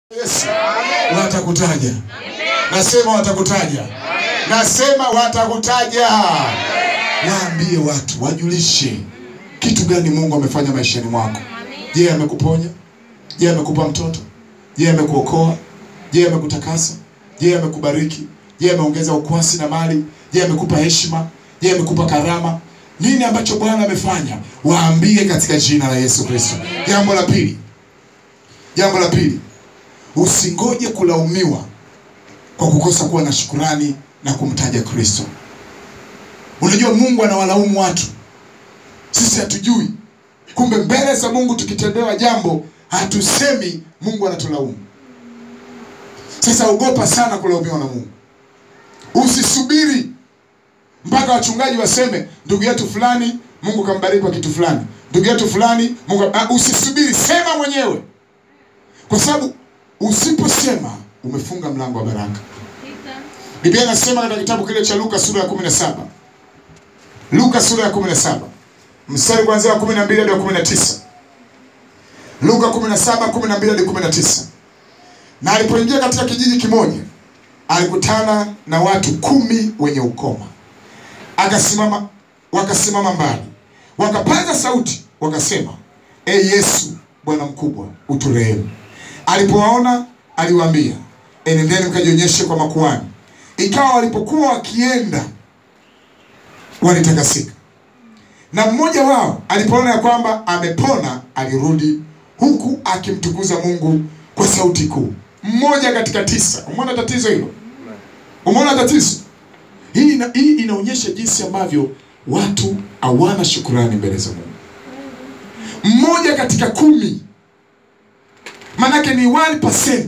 Yesu watakutaja. Nasema watakutaja. Nasema watakutaja. Waambie watu, wajulishe kitu gani Mungu amefanya maishani mwako. Je, amekuponya? Je, amekupa mtoto? Je, amekuokoa? Je, amekutakasa? Je, amekubariki? Je, ameongeza ukwasi na mali? Je, amekupa heshima? Je, amekupa karama? Nini ambacho Bwana amefanya? Waambie katika jina la Yesu Kristo. Jambo la pili, jambo la pili, usingoje kulaumiwa kwa kukosa kuwa na shukurani na kumtaja Kristo. Unajua Mungu anawalaumu watu, sisi hatujui. Kumbe mbele za Mungu tukitendewa jambo hatusemi Mungu anatulaumu. Sasa ogopa sana kulaumiwa na Mungu. Usisubiri mpaka wachungaji waseme ndugu yetu fulani Mungu kambariki kwa kitu fulani, ndugu yetu fulani Mungu. Ah, usisubiri, sema mwenyewe, kwa sababu usiposema umefunga mlango wa baraka. Biblia inasema katika kitabu kile cha Luka sura ya 17. Luka sura ya 17. Mstari kuanzia wa 12 hadi wa 19. Luka 17 12 hadi 19. Na alipoingia katika kijiji kimoja, alikutana na watu kumi wenye ukoma. Akasimama, wakasimama mbali, wakapaza sauti, wakasema, E Yesu, Bwana mkubwa, uturehemu. Alipowaona aliwaambia, enendeni mkajionyeshe kwa makuhani. Ikawa walipokuwa wakienda walitakasika, na mmoja wao alipoona ya kwamba amepona alirudi huku akimtukuza Mungu kwa sauti kuu. Mmoja katika tisa. Umeona tatizo hilo? Umeona tatizo hii? Ina, hii inaonyesha jinsi ambavyo watu hawana shukurani mbele za Mungu. Mmoja katika kumi, manake ni 1%,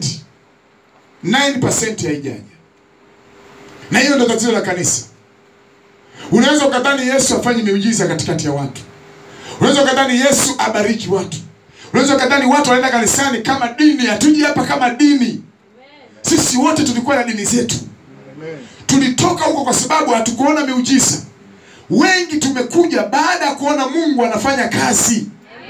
9% haijaja na hiyo ndio tatizo la kanisa. Unaweza ukadhani Yesu afanye miujiza katikati ya watu, unaweza ukadhani Yesu abariki watu, unaweza ukadhani watu wanaenda kanisani kama dini. Hatuji hapa kama dini, sisi wote tulikuwa na dini zetu, tulitoka huko kwa sababu hatukuona miujiza. Wengi tumekuja baada ya kuona Mungu anafanya kazi.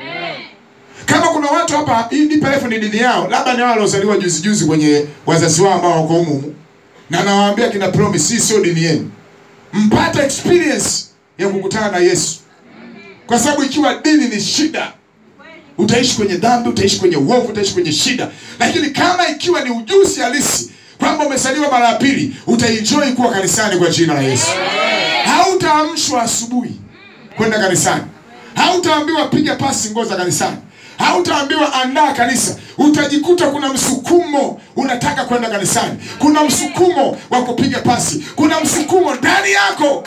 Kama kuna watu hapa, hii DPF ni dini yao, labda ni wale waliozaliwa juzi juzi kwenye wazazi wao ambao wako humu na nawaambia kina promise, hii sio dini yenu. Mpata experience ya kukutana na Yesu, kwa sababu ikiwa dini ni shida, utaishi kwenye dhambi, utaishi kwenye uovu, utaishi kwenye shida. Lakini kama ikiwa ni ujuzi halisi kwamba umesaliwa mara ya pili, utaenjoy kuwa kanisani kwa jina la Yesu. Hautaamshwa asubuhi kwenda kanisani, hautaambiwa piga pasi nguo za kanisani hautaambiwa andaa kanisa. Utajikuta kuna msukumo, unataka kwenda kanisani, kuna msukumo wa kupiga pasi, kuna msukumo ndani yako.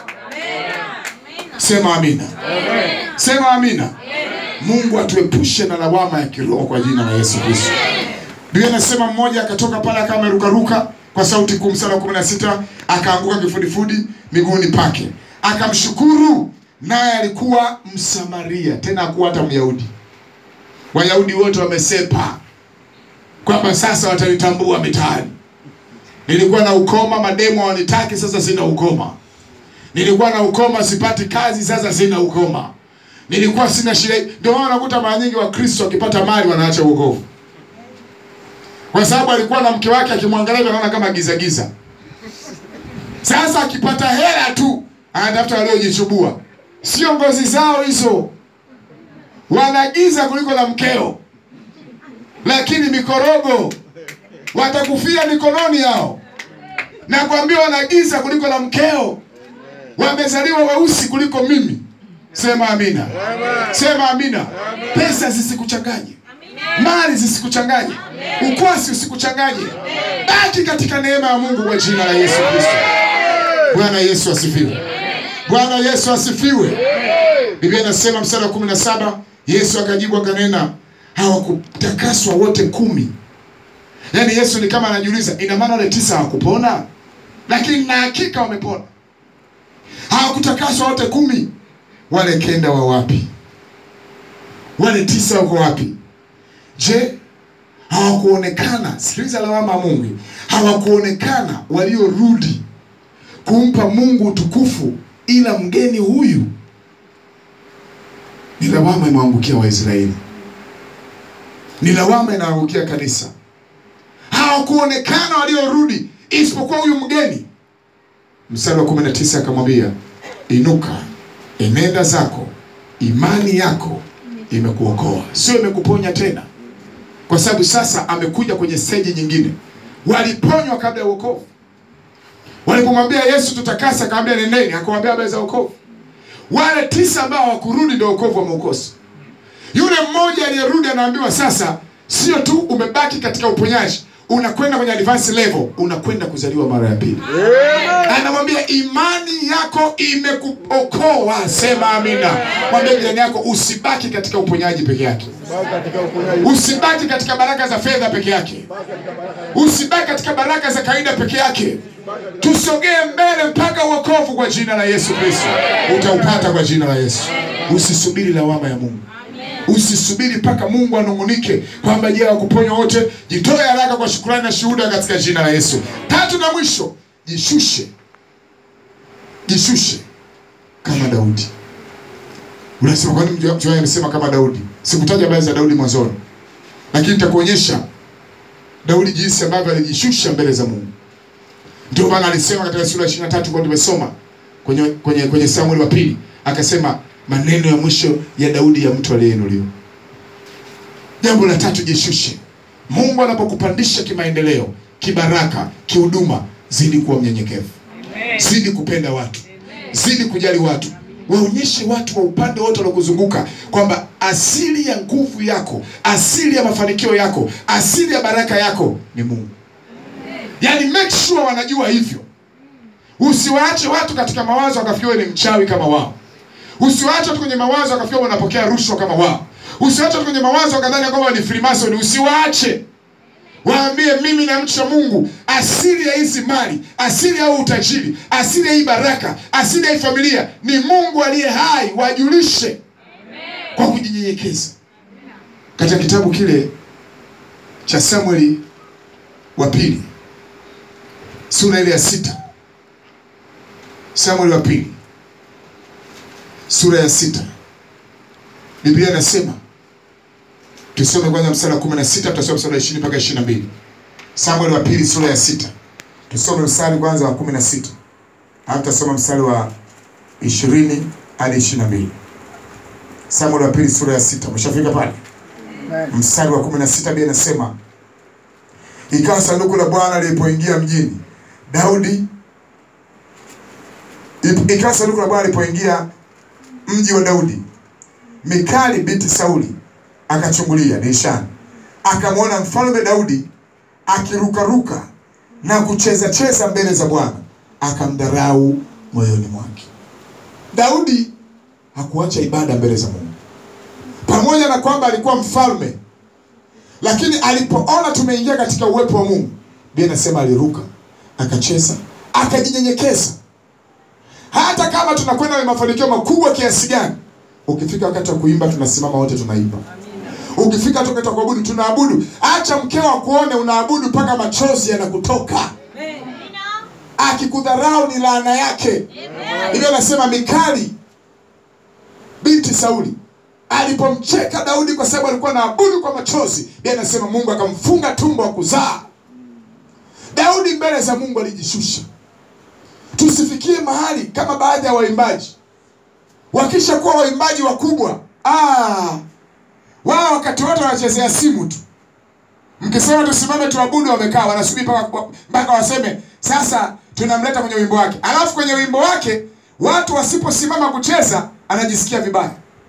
Sema amina, sema amina. Mungu atuepushe na lawama ya kiroho kwa jina la Yesu Kristo. Biblia inasema mmoja akatoka pale akawa amerukaruka kwa sauti kuu, mstari wa kumi na sita akaanguka kifudifudi miguuni pake akamshukuru, naye alikuwa Msamaria, tena hakuwa hata Myahudi. Wayahudi wote wamesepa kwamba sasa watanitambua mitaani. Nilikuwa na ukoma, mademo hawanitaki, sasa sina ukoma. Nilikuwa na ukoma, sipati kazi, sasa sina ukoma. Nilikuwa sina shida. Ndio maana unakuta mara nyingi Wakristo wakipata mali wanaacha wokovu, kwa sababu alikuwa na mke wake, akimwangalia anaona kama giza giza. Sasa akipata hela tu anatafuta waliojichubua, sio ngozi zao hizo wanagiza kuliko la mkeo, lakini mikorogo watakufia mikononi yao. Nakwambia wanagiza kuliko la mkeo, wamezaliwa weusi kuliko mimi. Sema amina, sema amina. Pesa zisikuchanganye, mali zisikuchanganye, ukwasi usikuchanganye. Baki katika neema ya Mungu kwa jina la Yesu Kristo. Bwana Yesu asifiwe, Bwana Yesu asifiwe. Biblia inasema mstari wa kumi na saba Yesu akajibu akanena, hawakutakaswa wote kumi? Yaani Yesu ni kama anajiuliza, ina maana wale tisa hawakupona? Lakini na hakika wamepona. Hawakutakaswa wote kumi? Wale kenda wa wapi? Wale tisa wako wapi? Je, hawakuonekana? Sikiliza lawama ya Mungu, hawakuonekana waliorudi kumpa Mungu utukufu, ila mgeni huyu ni lawama imeangukia Waisraeli, ni lawama inaangukia kanisa. hawakuonekana waliorudi isipokuwa huyu mgeni mstari wa 19 akamwambia inuka enenda zako imani yako imekuokoa sio imekuponya tena kwa sababu sasa amekuja kwenye steji nyingine waliponywa kabla ya uokovu walipomwambia yesu tutakasa akamwambia nendeni akamwambia habari za wokovu wale tisa ambao hawakurudi ndio wokovu wameukosa yule mmoja aliyerudi anaambiwa sasa sio tu umebaki katika uponyaji unakwenda kwenye advance level unakwenda kuzaliwa mara ya pili anamwambia imani yako imekuokoa sema amina mwambie jirani yako usibaki katika uponyaji peke yake Baki katika uponyaji. usibaki katika baraka za fedha peke yake Baki katika baraka. usibaki katika baraka za kawaida peke yake tusogee mbele mpaka uokovu kwa jina la yesu kristo utaupata kwa jina la yesu usisubiri lawama ya mungu usisubiri mpaka mungu anung'unike kwamba je wakuponywa wote jitoe haraka kwa shukurani na shuhuda katika jina la yesu tatu na mwisho jishushe jishushe kama daudi unasema kwani mchungaji amesema kama daudi sikutaja habari za daudi mwanzoni lakini nitakuonyesha daudi jinsi ambavyo alijishusha mbele za mungu ndio maana alisema katika sura ya 23 kwa tumesoma kwenye kwenye kwenye samueli wa pili akasema maneno ya mwisho ya daudi ya mtu aliyeinuliwa jambo la tatu jishushe mungu anapokupandisha kimaendeleo kibaraka kihuduma zidi kuwa mnyenyekevu zidi kupenda watu zidi kujali watu waonyeshe watu wa upande wote wanaokuzunguka kwamba asili ya nguvu yako asili ya mafanikio yako asili ya baraka yako ni mungu yaani make sure wanajua hivyo usiwaache watu katika mawazo wakafikia wewe ni mchawi kama wao usiwaache watu kwenye mawazo wakafikia wanapokea rushwa kama wao usiwaache watu kwenye mawazo wakadhani kwamba ni freemason usiwaache waambie mimi namcha mungu asili ya hizi mali asili ya huu utajiri asili ya hii baraka asili ya hii familia ni mungu aliye hai wajulishe kwa kujinyenyekeza katika kitabu kile cha samueli wa pili sura ile ya sita samueli wa pili sura ya sita biblia inasema tusome kwanza mstari wa kumi na sita tutasoma mstari wa ishirini mpaka ishirini na mbili samueli wa pili sura ya sita tusome mstari kwanza wa kumi na sita alafu tutasoma mstari wa ishirini hadi ishirini na mbili samueli wa pili sura ya sita umeshafika pale Amen. mstari wa kumi na sita bia inasema ikawa sanduku la bwana lilipoingia mjini daudi ip- ikawa sanduku la bwana lilipoingia mji wa daudi mikali binti sauli akachungulia dirishani akamwona mfalme daudi akirukaruka na kucheza cheza mbele za bwana akamdharau moyoni mwake daudi hakuacha ibada mbele za mungu pamoja na kwamba alikuwa mfalme lakini alipoona tumeingia katika uwepo wa mungu bia nasema aliruka akacheza akajinyenyekeza hata kama tunakwenda na mafanikio makubwa kiasi gani ukifika wakati wa kuimba tunasimama wote tunaimba ukifika wakati wa kuabudu tunaabudu acha mkeo akuone unaabudu mpaka machozi yanakutoka akikudharau ni laana yake hivyo anasema mikali binti sauli alipomcheka daudi kwa sababu alikuwa naabudu kwa machozi Biblia anasema mungu akamfunga tumbo wa kuzaa daudi mbele za mungu alijishusha tusifikie mahali kama baadhi ya waimbaji wakisha kuwa waimbaji wakubwa ah, wao wakati wote wanachezea simu tu mkisema tusimame tuabudu wamekaa wanasubiri mpaka mpaka waseme sasa tunamleta kwenye wimbo wake alafu kwenye wimbo wake watu wasiposimama kucheza anajisikia vibaya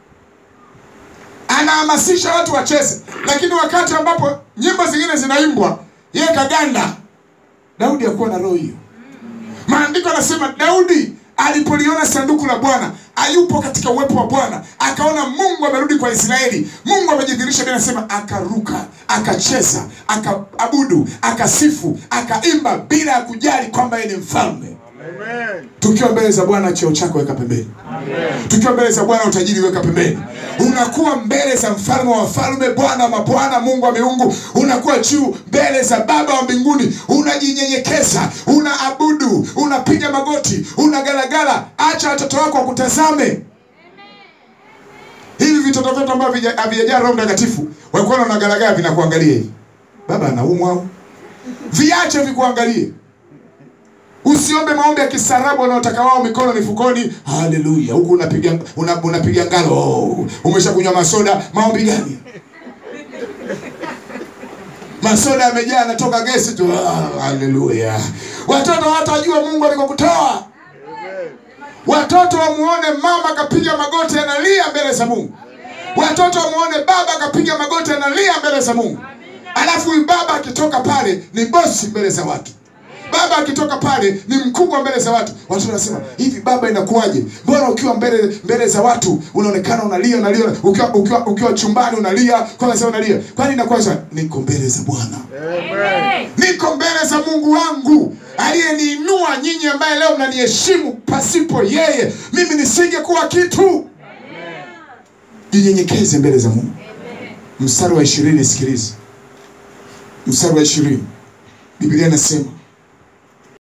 anahamasisha watu wacheze lakini wakati ambapo nyimbo zingine zinaimbwa yeye kaganda daudi hakuwa na roho hiyo maandiko anasema daudi alipoliona sanduku la bwana ayupo katika uwepo wa bwana akaona mungu amerudi kwa israeli mungu amejidhirisha Biblia anasema akaruka akacheza akaabudu akasifu akaimba bila ya kujali kwamba yeye ni mfalme Amen. tukiwa mbele za bwana cheo chako weka pembeni tukiwa mbele za bwana utajiri weka pembeni unakuwa mbele za mfalme wa wafalme bwana wa mabwana mungu wa miungu unakuwa juu mbele za baba wa mbinguni unajinyenyekeza unaabudu unapiga magoti unagalagala acha watoto wako wakutazame hivi vitoto vyetu ambavyo havija- havijajaa roho mtakatifu walikuwa wanagalagala vinakuangalia hivi baba anaumwa au viache vikuangalie usiombe maombi ya kisarabu wanaotaka wao mikono mifukoni haleluya huku unapiga una, unapiga ngalo oh, umeshakunywa masoda maombi gani masoda yamejaa anatoka gesi tu ah, haleluya watoto watajua mungu alikokutoa watoto wamuone mama akapiga magoti analia mbele za mungu watoto wamuone baba akapiga magoti analia mbele za mungu alafu huyu baba akitoka pale ni bosi mbele za watu baba akitoka pale ni mkubwa mbele za watu watu wanasema hivi baba inakuwaje mbona ukiwa mbele mbele za watu unaonekana unalia unalia ukiwa, ukiwa, ukiwa chumbani unalia kwanza sema unalia kwani inakuwaje niko mbele za bwana niko mbele za mungu wangu aliyeniinua nyinyi ambaye leo mnaniheshimu pasipo yeye mimi nisingekuwa kitu jinyenyekeze mbele za mungu mstari wa ishirini sikiliza mstari wa ishirini biblia inasema